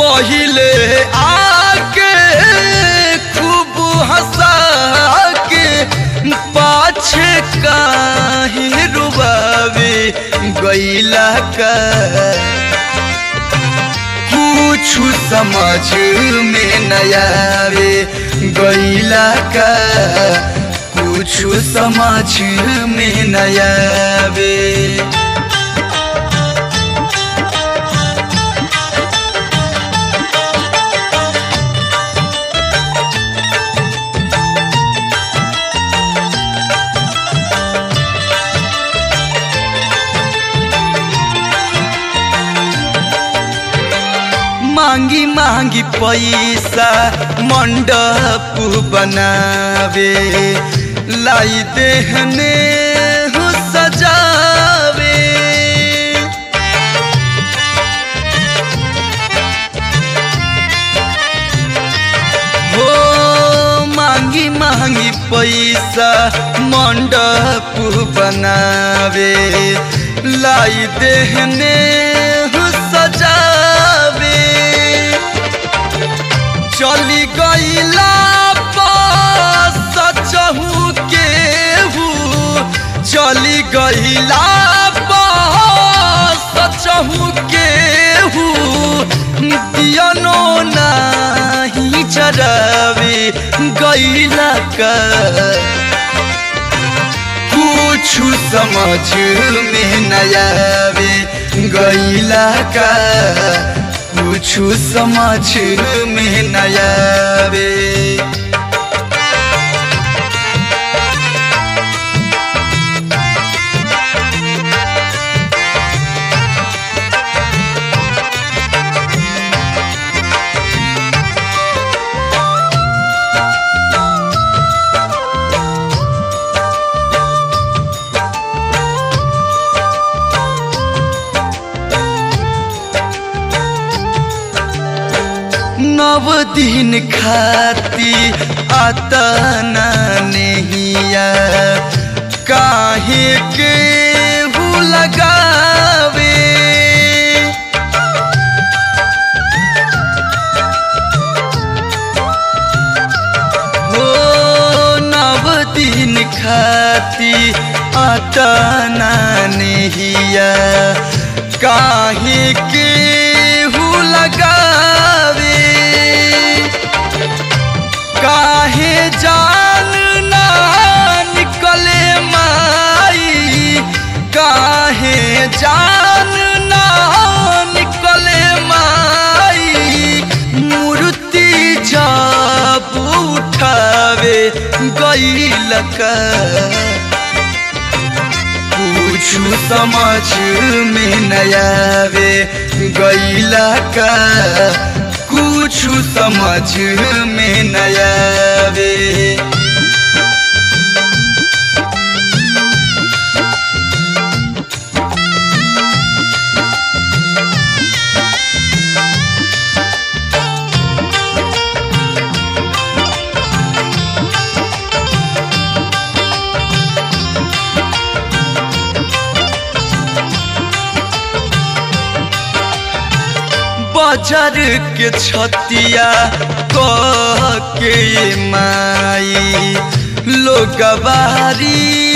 पहिले आके खूब हंसा के पाछे काहे रुबावे गैला का कुछ समझ में नयावे गैला का कुछ समझ में नयावे मांगी मांगी पैसा मंडप बनावे लाई देहने हो सजावे हो मांगी मांगी पैसा मंडप बनावे लाई देहने हो सजावे चली गईला सचहू केहू चली गईला सचहू केहू दियनो नाही चरावे गईला का कुछ समझ में नयावे गईला का कुछ समझ में नयावे नव दिन खाती आता नहिया काहे के हु लगावे हो नव दिन खाती आता नहिया काहे के हु लगावे काहे जान ना निकले माई काहे जान ना निकले माई मूर्ति जब उठावे गईल का कुछ समझ में नयावे गईला का कुछ समझ में नयावे बजर के छतिया कह के माई लोग बारी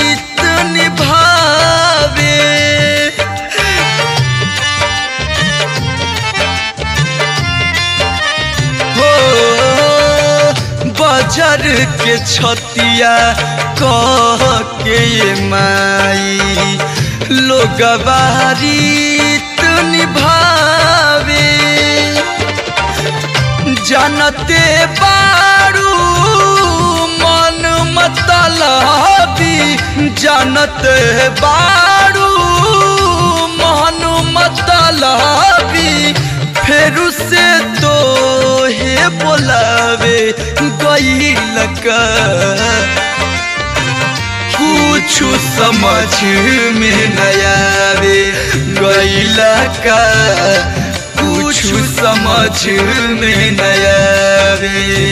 निभावे हो बजर के छतिया कह के माई लोग बारी निभावे जानते बारू मन मतलबी जानते बारू मन मतलबी फिर से तो हे बोलावे गईल का कुछ समझ में नयावे गईला का कुछ समझ में नयावे